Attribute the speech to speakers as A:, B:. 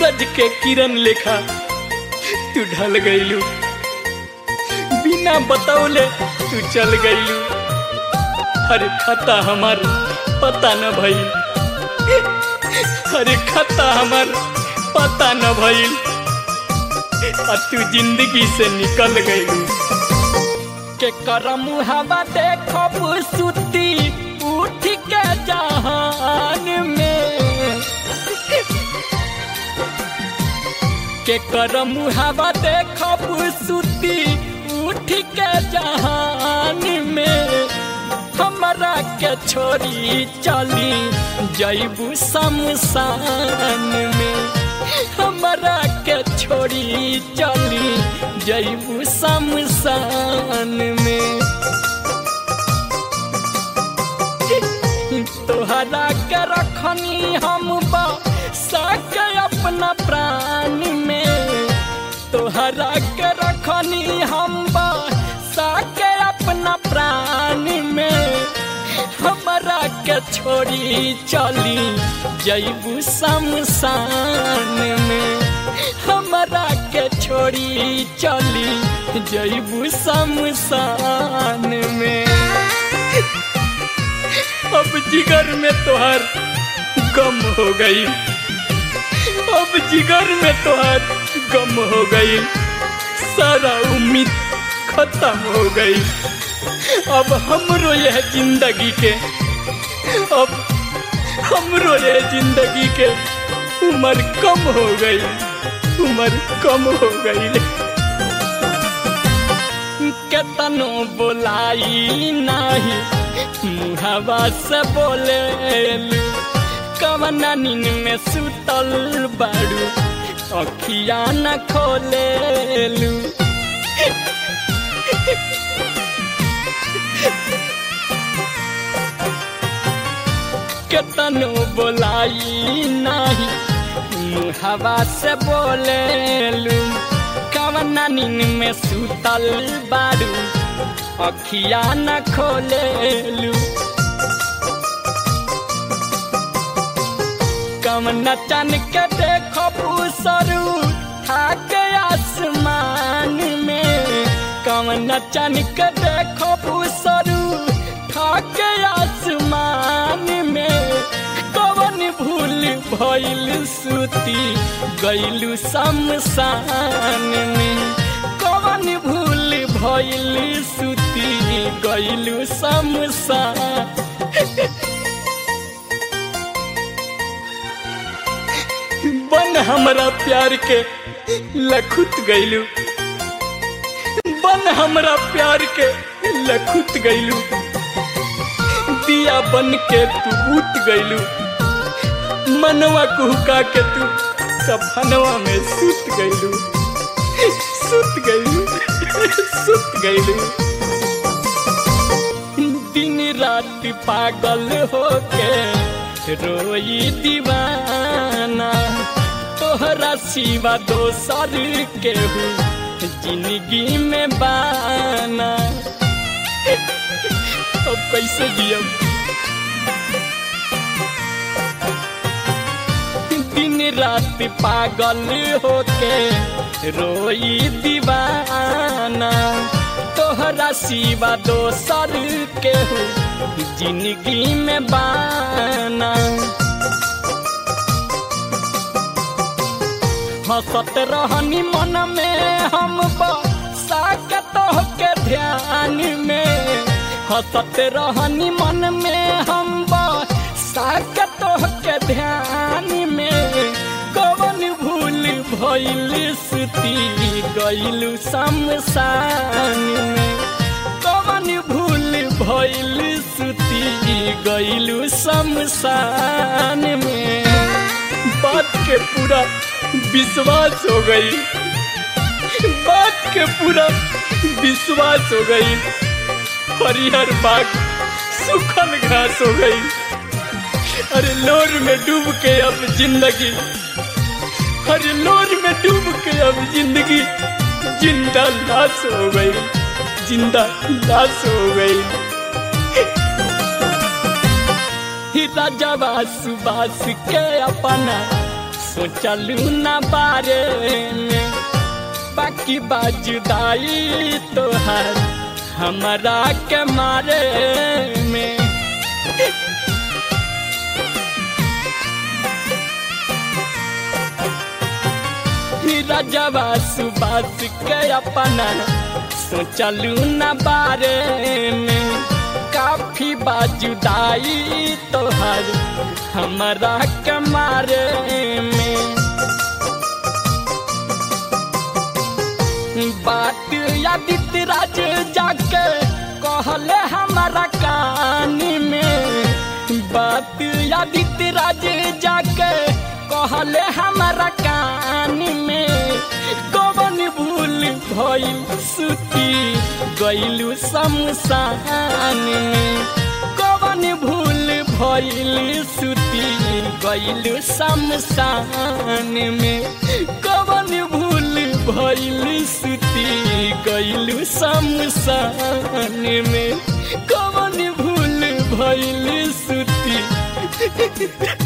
A: सूरज के किरण लेखा तू ढल गईलू बिना बतौले तू चल गईलू अरे खता हमार पता न भइल अरे खता हमार पता न भइल आ तू जिंदगी से निकल गईलू के करम हवा देखब सुती उठ के जहान में के करम हवा देखब सुती उठ के जहान में हमरा के छोड़ी चली जैबू शमशान में हमरा के छोड़ी चली जैबू शमशान में तोहरा के रखनी हम बा सके अपना प्राण में तोहरा के रखनी हम बा सके अपना प्राण में हमरा के छोड़ी चली जैबू शमशान में हमरा के छोड़ी चली जैबू शमशान में अब जिगर में तोहार गम हो गई अब जिगर में तोहार गम हो गई सारा उम्मीद खत्म हो गई अब हमरो यह जिंदगी के अब हमरो यह जिंदगी के उम्र कम हो गई उम्र कम हो गई केतनो बोलाई नाही मुहावा से बोले कवना नींद में सुतल बाड़ू अखिया न खोलेलू केतनो बोलाई नाही मुहावा से बोलेलू कवना नींद में सुतल बाड़ू अखिया न खोलेलू कम नचन के देखो पूसरू थाके आसमान में कम नचन के देखो पूसरू थाके आसमान में कवन भूल भइल सुती गइलू शमशान में कवन भूल भइल सुती गइलू शमशान बन हमरा प्यार के लखुत गइलू बन हमरा प्यार के लखुत गइलू दिया बन के तू बूत गइलू मनवा कुहका के तू सपनवा में सुत गइलू सुत गइलू सुत गइलू दिन रात पागल होके रोई दीवाना तोहरा सिवा दोसर केहू जिंदगी में बाना अब कैसे जियब दिन रात पागल होके रोई दीवाना तोहरा सिवा दोसर केहू जिंदगी में बाना हंसत रहनी मन में हम साके के ध्यान में हंसत रहनी मन में हम साके के ध्यान में कवन भूल भइल सुती गइलू शमशान में कवन भूल भइल सुती गइलू शमशान में बात के पूरा विश्वास हो गई बात के पूरा विश्वास हो गई हरिहर बाग सुखल घास हो गई अरे लोर में डूब के अब जिंदगी अरे लोर में डूब के अब जिंदगी जिंदा लाश हो गई जिंदा लाश हो गई राजा बास बास के अपना सोचलू न बारे में बाकी बाजुदाई तोहार हमारा के मारे में रजवा सुबास के अपना सोचलू न बारे में काफी बाजुदाई तोहर हमारा कमारे में बात यादित राज जाके कहले हमारा कान में बात यादित राज जाके कहले हमारा कान में कवन भूल भइल सुती गइलू शमशान में कवन भूल भइल सुती गइलू शमशान में कवन भूल भइल सुती गइलू शमशान में कवन भूल भइल सुती